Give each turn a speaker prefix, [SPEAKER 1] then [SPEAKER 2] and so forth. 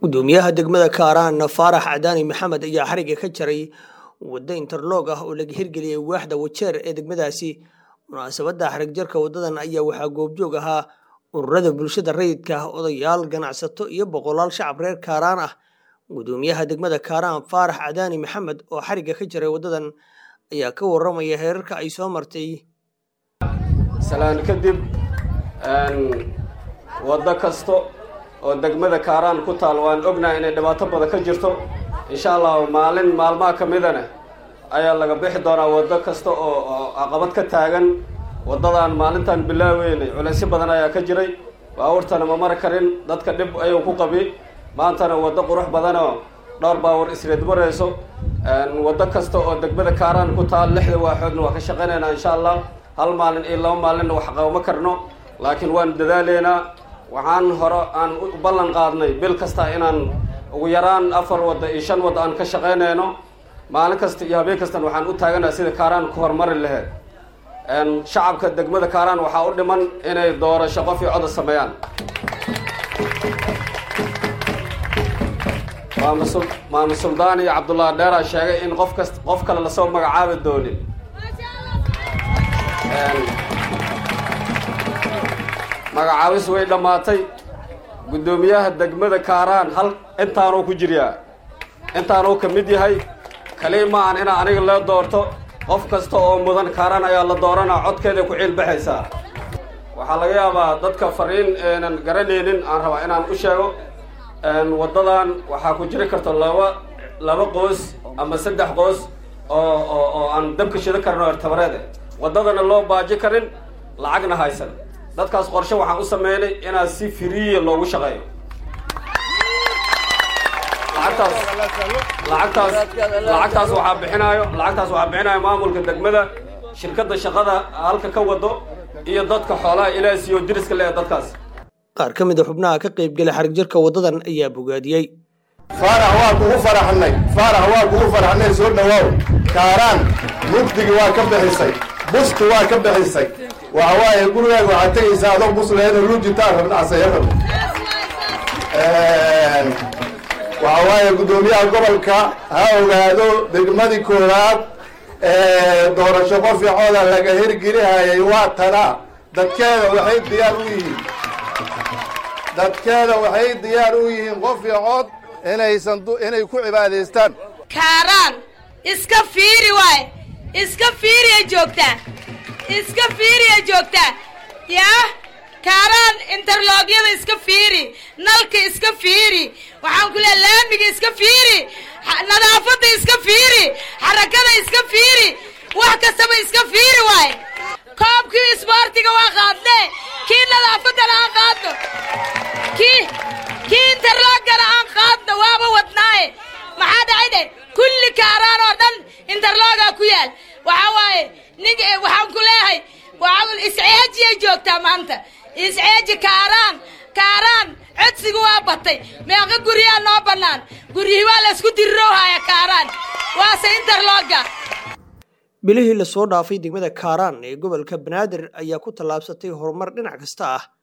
[SPEAKER 1] gudoomiyaha degmada kaaraan faarax cadaani maxamed ayaa xariga ka jaray waddo interloog ah oo laga hirgeliyey waaxda wajeer ee degmadaasi munaasabadda xarig jarka waddadan ayaa waxaa goobjoog ahaa ururada bulshada rayidka odayaal ganacsato iyo boqolaal shacab reer kaaraan ah gudoomiyaha degmada kaaraan faarax cadaani maxamed oo xariga ka jaray waddadan ayaa ka waramaya heerarka ay soo martay
[SPEAKER 2] salaan kadib waddo kasta oo degmada kaaraan ku taal waan ognahay inay dhibaato badan ka jirto insha allahu maalin maalmaha ka midana ayaa laga bixi doonaa waddo kasta oo caqabad ka taagan waddadan maalintan bilaaweynay culaysyo badan ayaa ka jiray baabuurtana ma mari karin dadka dhib ayuu ku qabi maantana waddo qurux badanoo dhowr baawur isreed marayso waddo kasta oo degmada kaaraan ku taal lixda waaxoodna waa ka shaqaynaynaa insha allah hal maalin iyo laba maalinna wax qabama karno laakiin waan dadaaleynaa waxaan hore aan u ballan qaadnay bil kasta inaan ugu yaraan afar wadda iyo shan wadda aan ka shaqaynayno maalin kasta iyo habeen kastana waxaan u taaganaha sida kaaraan ku horumari laheyd shacabka degmada kaaraan waxaa u dhiman inay doorasho qof iyo coda sameeyaan maamul suldaan iyo cabdullaahi dheeraa sheegay in qof kast qof kale lasoo magacaabi doonin magacaabis way dhammaatay guddoomiyaha degmada kaaraan hal intaanuu ku jiryaa intaanuu ka mid yahay kaliya ma aan inaa aniga loo doorto qof kasta oo mudan kaaraan ayaa la dooranaa codkeeday ku ciilbaxaysaa waxaa laga yaabaa dadka fariineenan garanaynin aan rabaa inaan u sheego waddadan waxaa ku jiri karta laba laba qoos ama saddex qoos oo oo oo aan dabka shida karno ertabareede waddadana loo baaji karin lacagna haysan dadkaas qorshe waxaan u sameynay inaa si firiya loogu shaqeeyo lacagtaas lacagtaas lacagtaas waxaa bixinaayo lacagtaas waxaa bixinaayo maamulka degmada shirkadda shaqada halka ka wado iyo dadka xoolaha ilaaha siiyo diriska le dadkaas
[SPEAKER 1] qaar ka mid a xubnaha ka qaybgelay xarig jarka waddadan ayaa bogaadiyey
[SPEAKER 3] faarax waa kugu faraxnay faarax waa kugu faraxnay soo dhawaaw kaaraan mugdigi waa ka bixisay busti waa ka bixisay waxa waaye gurigaaga waxaad tegaysaa adoo busleeda luujitaan rabnacsayaran waxa waaye guddoomiyaha gobolka ha ogaado degmadii koowaad doorasho qoficooda laga hirgelihayay waa tana dadkeeda waxay diyaar u yihiin dadkeeda waxay diyaar u yihiin qof iyo cod inaysan inay ku cibaadaystaan
[SPEAKER 4] kaaraan iska fiiri waay iska fiiriya joogtaa iska fiiriya joogtaa yaa kaaraan interloogyada iska fiiri nalka iska fiiri waxaan ku leehay laamiga iska fiiri nadaafadda iska fiiri xarakada iska fiiri wax kastaba iska fiiri waay koobkii isboortiga waa qaadne kii nadaafaddana aan qaadno kii kii interloogana aan qaadno waaba wadnaaye maxaa dhacayde kulli kaaraan oo dhan interloogaa ku yaal waxaa waaye nin waxaan ku leeyahay isceejiyay joogtaa maanta isceeji kaaraan kaaraan codsiga waa batay meeqa guryaa noo bannaan guryihii waa laysku dirirowhaya kaaraan waase interlooga
[SPEAKER 1] bilihii lasoo dhaafay degmada kaaraan ee gobolka banaadir ayaa ku tallaabsatay horumar dhinac kasta ah